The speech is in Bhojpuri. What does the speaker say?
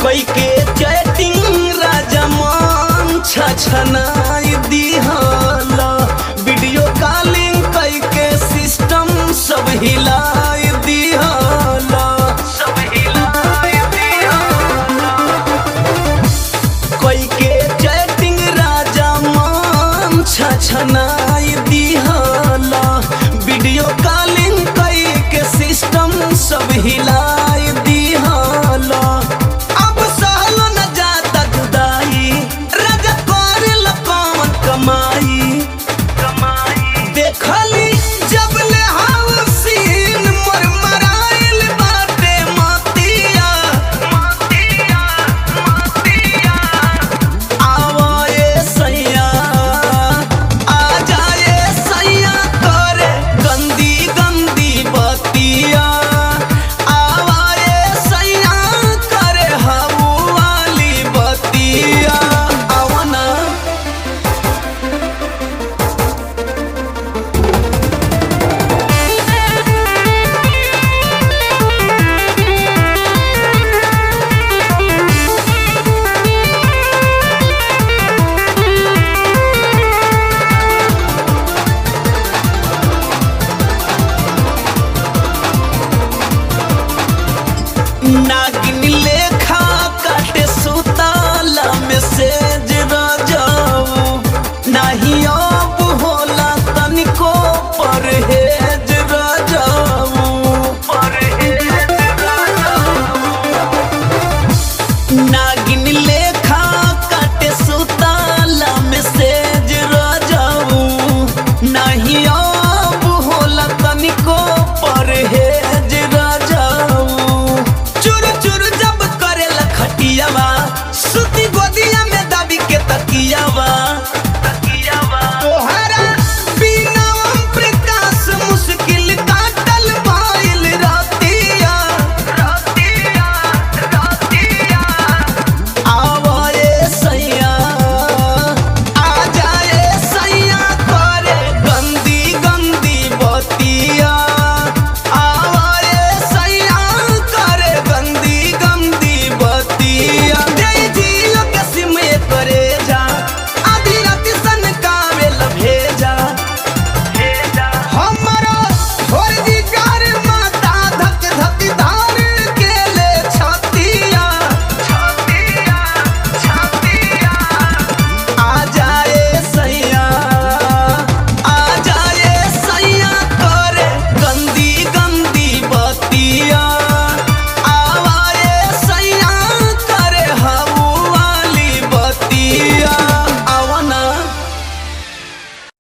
कई के चैटिंग राजमान छछनाई दिहला वीडियो कॉलिंग कई के सिस्टम सब हिलाई दिहला सब हिलाई दिहला कोई के चैटिंग राजा मान छछनाई दिहला वीडियो कॉलिंग कई के सिस्टम सब हिलाई दिहला अब सहल न जाता जुदाई राजा करे कौन कमाई कमाई देखली जब ले हाउसीन मोर मराइल बाटे मतिया मतिया मतिया आवाए सैया आ जाए सैया करे गंदी गंदी बतिया आवाए सैया करे हऊ वाली बतिया आवना नागिन लेखा काटे सुताला में सेज रजाऊ नाही अब होला तनिको परहेज रजाऊ परहेज रजाऊ ना